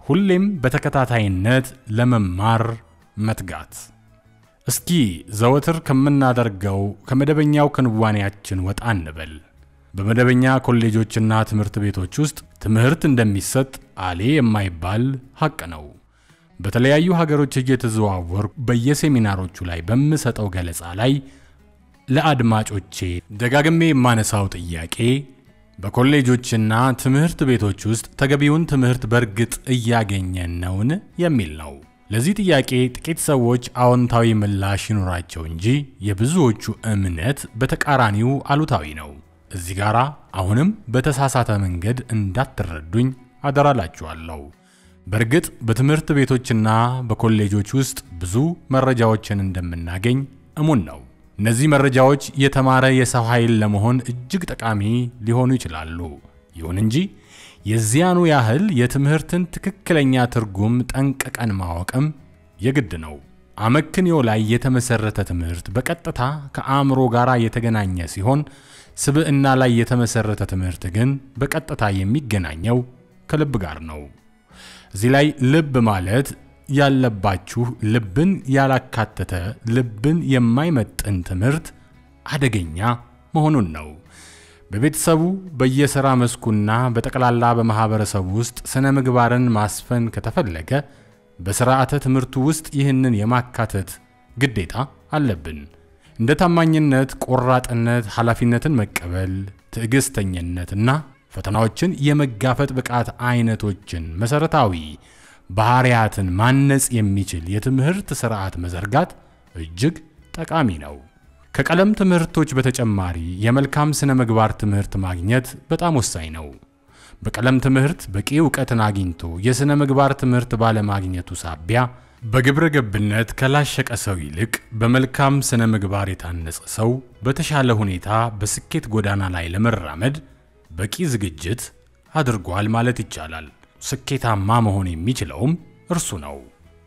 ሁሌም በተከታታይነት ለመማር መትጋት። እስኪ ዘወትር ከምናደርገው ከመደበኛው ክንዋኔያችን ወጣ እንበል። በመደበኛ ኮሌጆችና ትምህርት ቤቶች ውስጥ ትምህርት እንደሚሰጥ አሌ የማይባል ሐቅ ነው። በተለያዩ ሀገሮች እየተዘዋወርኩ በየሴሚናሮቹ ላይ በምሰጠው ገለጻ ላይ ለአድማጮቼ ደጋግሜ የማነሳው ጥያቄ በኮሌጆችና ትምህርት ቤቶች ውስጥ ተገቢውን ትምህርት በእርግጥ እያገኘን ነውን የሚል ነው። ለዚህ ጥያቄ ጥቂት ሰዎች አዎንታዊ ምላሽ ይኖራቸው እንጂ የብዙዎቹ እምነት በተቃራኒው አሉታዊ ነው። እዚህ ጋር አሁንም በተሳሳተ መንገድ እንዳትረዱኝ አደራላችኋለሁ። በእርግጥ በትምህርት ቤቶችና በኮሌጆች ውስጥ ብዙ መረጃዎችን እንደምናገኝ እሙን ነው። እነዚህ መረጃዎች የተማረ የሰው ኃይል ለመሆን እጅግ ጠቃሚ ሊሆኑ ይችላሉ። ይሁን እንጂ የዚያኑ ያህል የትምህርትን ትክክለኛ ትርጉም ጠንቅቀን ማወቅም የግድ ነው። አመክንዮ ላይ የተመሰረተ ትምህርት በቀጥታ ከአእምሮ ጋር የተገናኘ ሲሆን፣ ስብዕና ላይ የተመሰረተ ትምህርት ግን በቀጥታ የሚገናኘው ከልብ ጋር ነው። እዚህ ላይ ልብ ማለት ያለባችሁ ልብን ያላካተተ ልብን የማይመጥን ትምህርት አደገኛ መሆኑን ነው። በቤተሰቡ በየሥራ መስኩና በጠቅላላ በማኅበረሰቡ ውስጥ ሥነ ምግባርን ማስፈን ከተፈለገ በሥርዓተ ትምህርቱ ውስጥ ይህንን የማካተት ግዴታ አለብን። እንደ ታማኝነት፣ ቆራጥነት፣ ኃላፊነትን መቀበል፣ ትዕግሥተኝነትና ፈተናዎችን የመጋፈጥ ብቃት አይነቶችን መሠረታዊ ባህሪያትን ማነጽ የሚችል የትምህርት ሥርዓት መዘርጋት እጅግ ጠቃሚ ነው። ከቀለም ትምህርቶች በተጨማሪ የመልካም ሥነ ምግባር ትምህርት ማግኘት በጣም ወሳኝ ነው። በቀለም ትምህርት በቂ እውቀትን አግኝቶ የሥነ ምግባር ትምህርት ባለማግኘቱ ሳቢያ በግብረ ገብነት ከላሸቀ ሰው ይልቅ በመልካም ሥነ ምግባር የታነጸ ሰው በተሻለ ሁኔታ በስኬት ጎዳና ላይ ለመራመድ በቂ ዝግጅት አድርጓል ማለት ይቻላል። ስኬታማ መሆን የሚችለውም እርሱ ነው።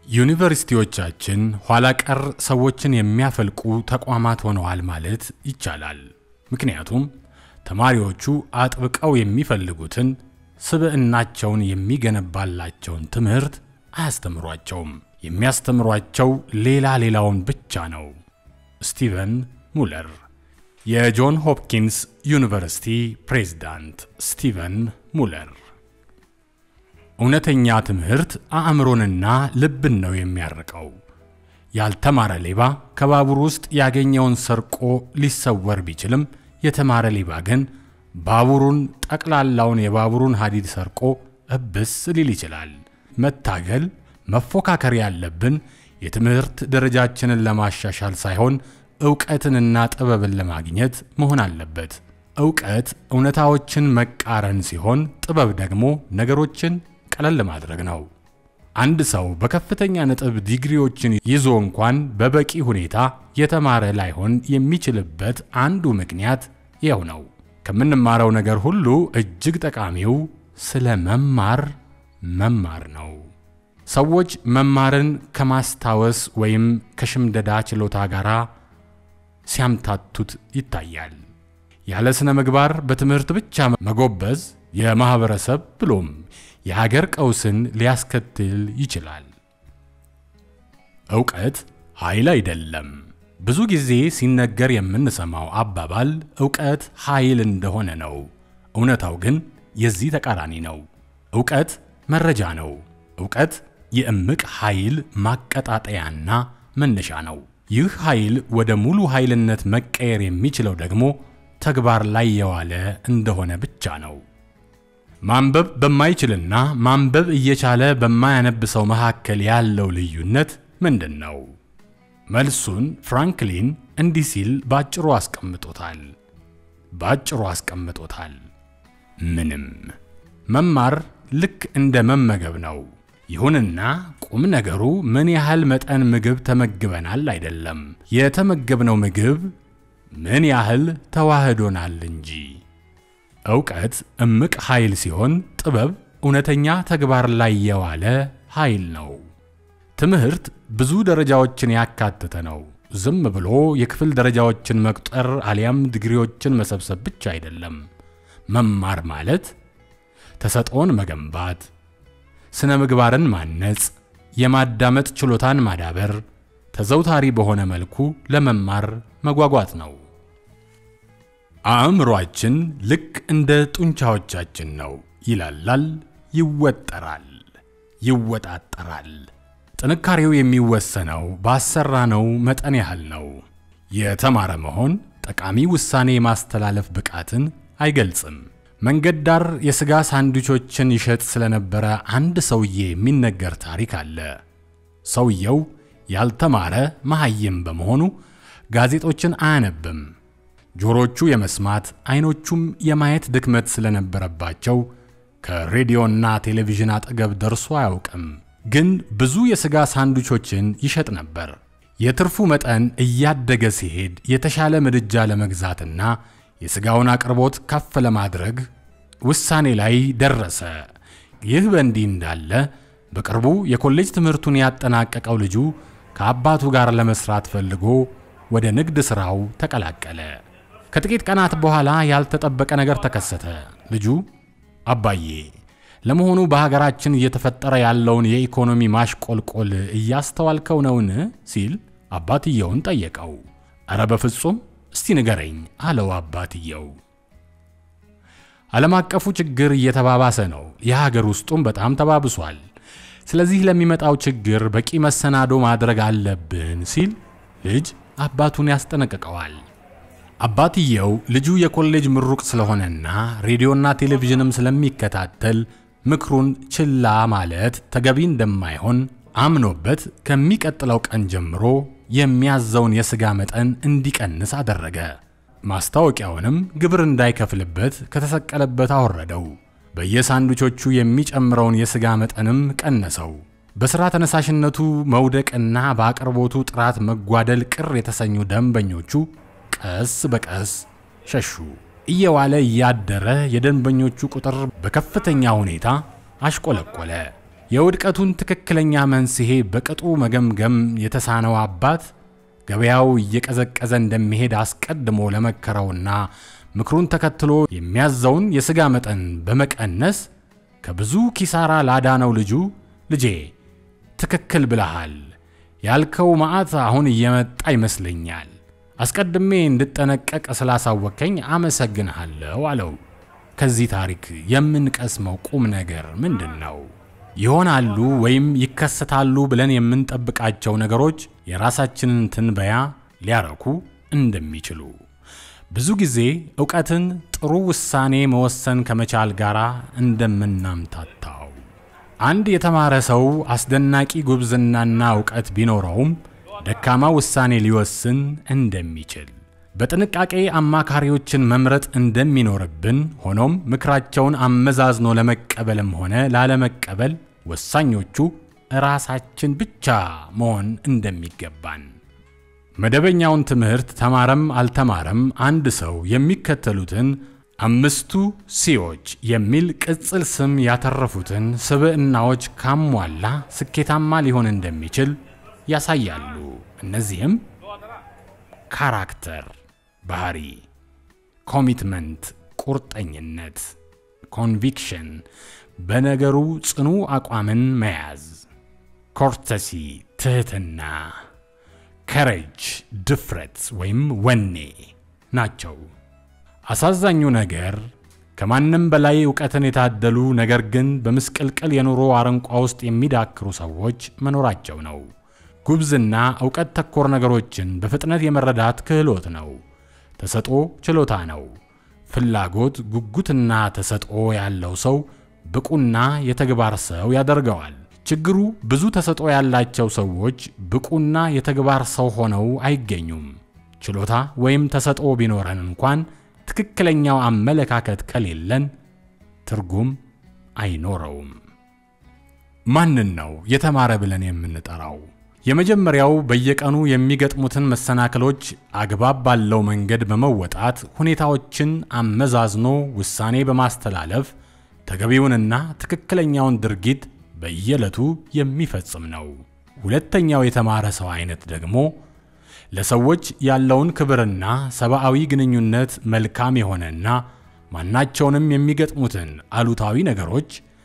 ዩኒቨርሲቲዎቻችን ኋላ ቀር ሰዎችን የሚያፈልቁ ተቋማት ሆነዋል ማለት ይቻላል። ምክንያቱም ተማሪዎቹ አጥብቀው የሚፈልጉትን ስብዕናቸውን የሚገነባላቸውን ትምህርት አያስተምሯቸውም። የሚያስተምሯቸው ሌላ ሌላውን ብቻ ነው። ስቲቨን ሙለር የጆን ሆፕኪንስ ዩኒቨርሲቲ ፕሬዝዳንት ስቲቨን ሙለር እውነተኛ ትምህርት አእምሮንና ልብን ነው የሚያርቀው። ያልተማረ ሌባ ከባቡር ውስጥ ያገኘውን ሰርቆ ሊሰወር ቢችልም የተማረ ሌባ ግን ባቡሩን ጠቅላላውን የባቡሩን ሐዲድ ሰርቆ እብስ ሊል ይችላል። መታገል፣ መፎካከር ያለብን የትምህርት ደረጃችንን ለማሻሻል ሳይሆን ዕውቀትንና ጥበብን ለማግኘት መሆን አለበት። ዕውቀት እውነታዎችን መቃረን ሲሆን፣ ጥበብ ደግሞ ነገሮችን ቀለል ማድረግ ነው። አንድ ሰው በከፍተኛ ነጥብ ዲግሪዎችን ይዞ እንኳን በበቂ ሁኔታ የተማረ ላይሆን የሚችልበት አንዱ ምክንያት ይኸው ነው። ከምንማረው ነገር ሁሉ እጅግ ጠቃሚው ስለ መማር መማር ነው። ሰዎች መማርን ከማስታወስ ወይም ከሽምደዳ ችሎታ ጋር ሲያምታቱት ይታያል። ያለ ስነ ምግባር በትምህርት ብቻ መጎበዝ የማኅበረሰብ ብሎም የሀገር ቀውስን ሊያስከትል ይችላል። ዕውቀት ኃይል አይደለም። ብዙ ጊዜ ሲነገር የምንሰማው አባባል ዕውቀት ኃይል እንደሆነ ነው። እውነታው ግን የዚህ ተቃራኒ ነው። ዕውቀት መረጃ ነው። ዕውቀት የእምቅ ኃይል ማቀጣጠያና መነሻ ነው። ይህ ኃይል ወደ ሙሉ ኃይልነት መቀየር የሚችለው ደግሞ ተግባር ላይ የዋለ እንደሆነ ብቻ ነው። ማንበብ በማይችልና ማንበብ እየቻለ በማያነብ ሰው መካከል ያለው ልዩነት ምንድን ነው? መልሱን ፍራንክሊን እንዲህ ሲል ባጭሩ አስቀምጦታል። ባጭሩ አስቀምጦታል። ምንም። መማር ልክ እንደ መመገብ ነው። ይሁንና ቁም ነገሩ ምን ያህል መጠን ምግብ ተመግበናል አይደለም፣ የተመገብነው ምግብ ምን ያህል ተዋህዶናል እንጂ። ዕውቀት እምቅ ኃይል ሲሆን፣ ጥበብ እውነተኛ ተግባር ላይ የዋለ ኃይል ነው። ትምህርት ብዙ ደረጃዎችን ያካተተ ነው። ዝም ብሎ የክፍል ደረጃዎችን መቁጠር አሊያም ዲግሪዎችን መሰብሰብ ብቻ አይደለም። መማር ማለት ተሰጥኦን መገንባት፣ ስነ ምግባርን ማነጽ፣ የማዳመጥ ችሎታን ማዳበር፣ ተዘውታሪ በሆነ መልኩ ለመማር መጓጓት ነው። አእምሮአችን ልክ እንደ ጡንቻዎቻችን ነው። ይላላል፣ ይወጠራል፣ ይወጣጠራል። ጥንካሬው የሚወሰነው ባሰራነው መጠን ያህል ነው። የተማረ መሆን ጠቃሚ ውሳኔ የማስተላለፍ ብቃትን አይገልጽም። መንገድ ዳር የሥጋ ሳንዱቾችን ይሸጥ ስለነበረ አንድ ሰውዬ የሚነገር ታሪክ አለ። ሰውየው ያልተማረ መሐይም በመሆኑ ጋዜጦችን አያነብም። ጆሮቹ የመስማት አይኖቹም የማየት ድክመት ስለነበረባቸው ከሬዲዮና ቴሌቪዥን አጠገብ ደርሶ አያውቅም። ግን ብዙ የሥጋ ሳንዱቾችን ይሸጥ ነበር። የትርፉ መጠን እያደገ ሲሄድ የተሻለ ምድጃ ለመግዛትና የሥጋውን አቅርቦት ከፍ ለማድረግ ውሳኔ ላይ ደረሰ። ይህ በእንዲህ እንዳለ በቅርቡ የኮሌጅ ትምህርቱን ያጠናቀቀው ልጁ ከአባቱ ጋር ለመስራት ፈልጎ ወደ ንግድ ሥራው ተቀላቀለ። ከጥቂት ቀናት በኋላ ያልተጠበቀ ነገር ተከሰተ። ልጁ አባዬ፣ ለመሆኑ በሀገራችን እየተፈጠረ ያለውን የኢኮኖሚ ማሽቆልቆል እያስተዋልከው ነውን? ሲል አባትየውን ጠየቀው። ኧረ በፍጹም እስቲ ንገረኝ አለው አባትየው። ዓለም አቀፉ ችግር እየተባባሰ ነው፣ የሀገር ውስጡም በጣም ተባብሷል። ስለዚህ ለሚመጣው ችግር በቂ መሰናዶ ማድረግ አለብን ሲል ልጅ አባቱን ያስጠነቅቀዋል። አባትየው ልጁ የኮሌጅ ምሩቅ ስለሆነና ሬዲዮና ቴሌቪዥንም ስለሚከታተል ምክሩን ችላ ማለት ተገቢ እንደማይሆን አምኖበት ከሚቀጥለው ቀን ጀምሮ የሚያዘውን የሥጋ መጠን እንዲቀንስ አደረገ። ማስታወቂያውንም ግብር እንዳይከፍልበት ከተሰቀለበት አወረደው። በየሳንዱቾቹ የሚጨምረውን የሥጋ መጠንም ቀነሰው። በሥራ ተነሳሽነቱ መውደቅና በአቅርቦቱ ጥራት መጓደል ቅር የተሰኙ ደንበኞቹ ቀስ በቀስ ሸሹ። እየዋለ እያደረ የደንበኞቹ ቁጥር በከፍተኛ ሁኔታ አሽቆለቆለ። የውድቀቱን ትክክለኛ መንስኤ በቅጡ መገምገም የተሳነው አባት ገበያው እየቀዘቀዘ እንደሚሄድ አስቀድሞ ለመከረውና ምክሩን ተከትሎ የሚያዘውን የሥጋ መጠን በመቀነስ ከብዙ ኪሳራ ላዳነው ልጁ ልጄ ትክክል ብለሃል፣ ያልከው መዓት አሁን እየመጣ ይመስለኛል አስቀድሜ እንድጠነቀቅ ስላሳወከኝ አመሰግንሃለሁ አለው። ከዚህ ታሪክ የምንቀስመው ቁም ነገር ምንድን ነው? ይሆናሉ ወይም ይከሰታሉ ብለን የምንጠብቃቸው ነገሮች የራሳችንን ትንበያ ሊያረኩ እንደሚችሉ። ብዙ ጊዜ ዕውቀትን ጥሩ ውሳኔ መወሰን ከመቻል ጋር እንደምናምታታው አንድ የተማረ ሰው አስደናቂ ጉብዝናና ዕውቀት ቢኖረውም ደካማ ውሳኔ ሊወስን እንደሚችል በጥንቃቄ አማካሪዎችን መምረጥ እንደሚኖርብን፣ ሆኖም ምክራቸውን አመዛዝኖ ለመቀበልም ሆነ ላለመቀበል ወሳኞቹ ራሳችን ብቻ መሆን እንደሚገባን። መደበኛውን ትምህርት ተማረም አልተማረም አንድ ሰው የሚከተሉትን አምስቱ ሲዎች የሚል ቅጽል ስም ያተረፉትን ስብዕናዎች ካሟላ ስኬታማ ሊሆን እንደሚችል ያሳያሉ። እነዚህም ካራክተር ባህሪ፣ ኮሚትመንት ቁርጠኝነት፣ ኮንቪክሽን በነገሩ ጽኑ አቋምን መያዝ፣ ኮርተሲ ትህትና፣ ከረጅ ድፍረት ወይም ወኔ ናቸው። አሳዛኙ ነገር ከማንም በላይ ዕውቀትን የታደሉ ነገር ግን በምስቅልቅል የኑሮ አረንቋ ውስጥ የሚዳክሩ ሰዎች መኖራቸው ነው። ጉብዝና ዕውቀት ተኮር ነገሮችን በፍጥነት የመረዳት ክህሎት ነው። ተሰጦ ችሎታ ነው። ፍላጎት፣ ጉጉትና ተሰጦ ያለው ሰው ብቁና የተግባር ሰው ያደርገዋል። ችግሩ ብዙ ተሰጦ ያላቸው ሰዎች ብቁና የተግባር ሰው ሆነው አይገኙም። ችሎታ ወይም ተሰጦ ቢኖረን እንኳን ትክክለኛው አመለካከት ከሌለን ትርጉም አይኖረውም። ማንን ነው የተማረ ብለን የምንጠራው? የመጀመሪያው በየቀኑ የሚገጥሙትን መሰናክሎች አግባብ ባለው መንገድ በመወጣት ሁኔታዎችን አመዛዝኖ ውሳኔ በማስተላለፍ ተገቢውንና ትክክለኛውን ድርጊት በየዕለቱ የሚፈጽም ነው። ሁለተኛው የተማረ ሰው አይነት ደግሞ ለሰዎች ያለውን ክብርና ሰብአዊ ግንኙነት መልካም የሆነና ማናቸውንም የሚገጥሙትን አሉታዊ ነገሮች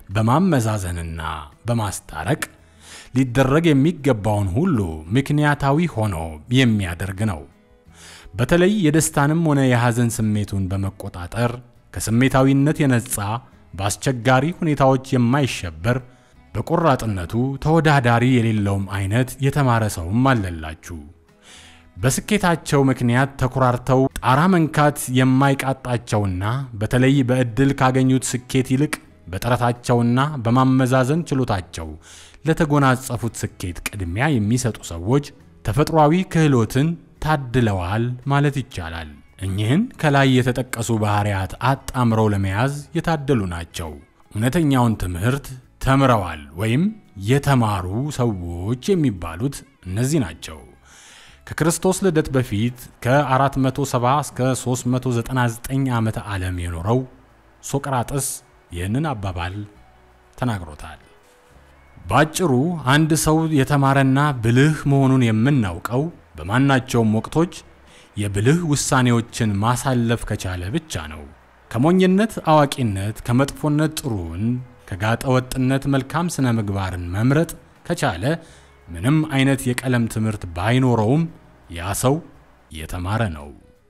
በማመዛዘንና በማስታረቅ ሊደረግ የሚገባውን ሁሉ ምክንያታዊ ሆኖ የሚያደርግ ነው። በተለይ የደስታንም ሆነ የሐዘን ስሜቱን በመቆጣጠር ከስሜታዊነት የነጻ በአስቸጋሪ ሁኔታዎች የማይሸበር በቆራጥነቱ ተወዳዳሪ የሌለውም አይነት የተማረ ሰውም አለላችሁ። በስኬታቸው ምክንያት ተኩራርተው ጣራ መንካት የማይቃጣቸውና በተለይ በዕድል ካገኙት ስኬት ይልቅ በጥረታቸውና በማመዛዘን ችሎታቸው ለተጎናጸፉት ስኬት ቅድሚያ የሚሰጡ ሰዎች ተፈጥሯዊ ክህሎትን ታድለዋል ማለት ይቻላል። እኚህን ከላይ የተጠቀሱ ባህሪያት አጣምረው ለመያዝ የታደሉ ናቸው። እውነተኛውን ትምህርት ተምረዋል ወይም የተማሩ ሰዎች የሚባሉት እነዚህ ናቸው። ከክርስቶስ ልደት በፊት ከ470 እስከ 399 ዓመተ ዓለም የኖረው ሶቅራጥስ ይህንን አባባል ተናግሮታል። ባጭሩ አንድ ሰው የተማረና ብልህ መሆኑን የምናውቀው በማናቸውም ወቅቶች የብልህ ውሳኔዎችን ማሳለፍ ከቻለ ብቻ ነው። ከሞኝነት አዋቂነት፣ ከመጥፎነት ጥሩን፣ ከጋጠ ወጥነት መልካም ስነ ምግባርን መምረጥ ከቻለ ምንም አይነት የቀለም ትምህርት ባይኖረውም ያ ሰው የተማረ ነው።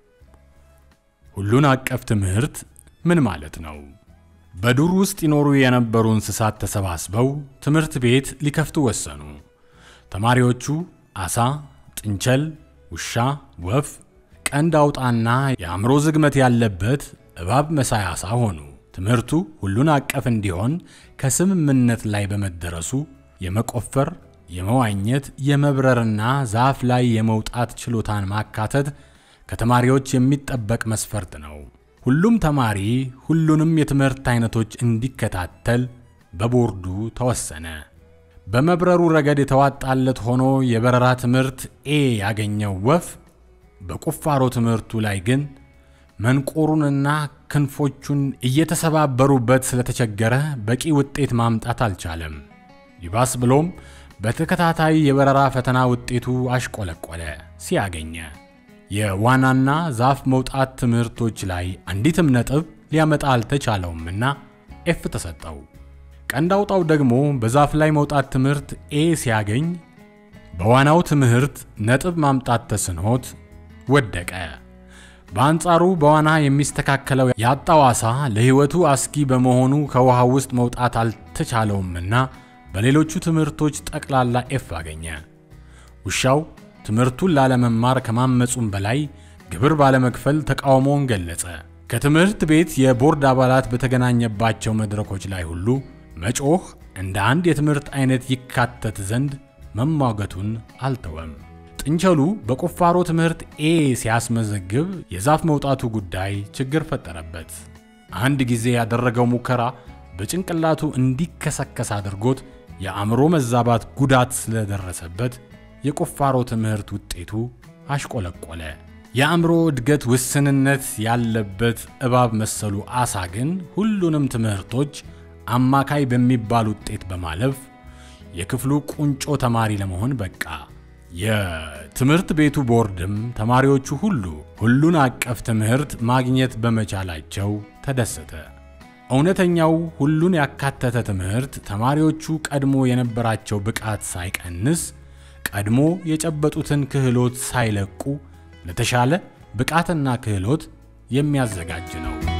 ሁሉን አቀፍ ትምህርት ምን ማለት ነው? በዱር ውስጥ ይኖሩ የነበሩ እንስሳት ተሰባስበው ትምህርት ቤት ሊከፍቱ ወሰኑ። ተማሪዎቹ አሳ፣ ጥንቸል፣ ውሻ፣ ወፍ፣ ቀንድ አውጣና የአእምሮ ዝግመት ያለበት እባብ መሳይ አሳ ሆኑ። ትምህርቱ ሁሉን አቀፍ እንዲሆን ከስምምነት ላይ በመደረሱ የመቆፈር፣ የመዋኘት፣ የመብረርና ዛፍ ላይ የመውጣት ችሎታን ማካተት ከተማሪዎች የሚጠበቅ መስፈርት ነው። ሁሉም ተማሪ ሁሉንም የትምህርት አይነቶች እንዲከታተል በቦርዱ ተወሰነ። በመብረሩ ረገድ የተዋጣለት ሆኖ የበረራ ትምህርት ኤ ያገኘው ወፍ በቁፋሮ ትምህርቱ ላይ ግን መንቆሩንና ክንፎቹን እየተሰባበሩበት ስለተቸገረ በቂ ውጤት ማምጣት አልቻለም። ይባስ ብሎም በተከታታይ የበረራ ፈተና ውጤቱ አሽቆለቆለ ሲያገኘ የዋናና ዛፍ መውጣት ትምህርቶች ላይ አንዲትም ነጥብ ሊያመጣ አልተቻለውምና ኤፍ ተሰጠው። ቀንድ አውጣው ደግሞ በዛፍ ላይ መውጣት ትምህርት ኤ ሲያገኝ በዋናው ትምህርት ነጥብ ማምጣት ተስኖት ወደቀ። በአንጻሩ በዋና የሚስተካከለው ያጣው ዓሣ ለሕይወቱ አስጊ በመሆኑ ከውሃ ውስጥ መውጣት አልተቻለውምና በሌሎቹ ትምህርቶች ጠቅላላ ኤፍ አገኘ። ውሻው ትምህርቱን ላለመማር ከማመፁም በላይ ግብር ባለመክፈል ተቃውሞውን ገለጸ። ከትምህርት ቤት የቦርድ አባላት በተገናኘባቸው መድረኮች ላይ ሁሉ መጮህ እንደ አንድ የትምህርት አይነት ይካተት ዘንድ መሟገቱን አልተወም። ጥንቸሉ በቁፋሮ ትምህርት ኤ ሲያስመዘግብ የዛፍ መውጣቱ ጉዳይ ችግር ፈጠረበት። አንድ ጊዜ ያደረገው ሙከራ በጭንቅላቱ እንዲከሰከስ አድርጎት የአእምሮ መዛባት ጉዳት ስለደረሰበት የቁፋሮ ትምህርት ውጤቱ አሽቆለቆለ። የአእምሮ እድገት ውስንነት ያለበት እባብ መሰሉ ዓሣ ግን ሁሉንም ትምህርቶች አማካይ በሚባል ውጤት በማለፍ የክፍሉ ቁንጮ ተማሪ ለመሆን በቃ። የትምህርት ቤቱ ቦርድም ተማሪዎቹ ሁሉ ሁሉን አቀፍ ትምህርት ማግኘት በመቻላቸው ተደሰተ። እውነተኛው ሁሉን ያካተተ ትምህርት ተማሪዎቹ ቀድሞ የነበራቸው ብቃት ሳይቀንስ ቀድሞ የጨበጡትን ክህሎት ሳይለቁ ለተሻለ ብቃትና ክህሎት የሚያዘጋጅ ነው።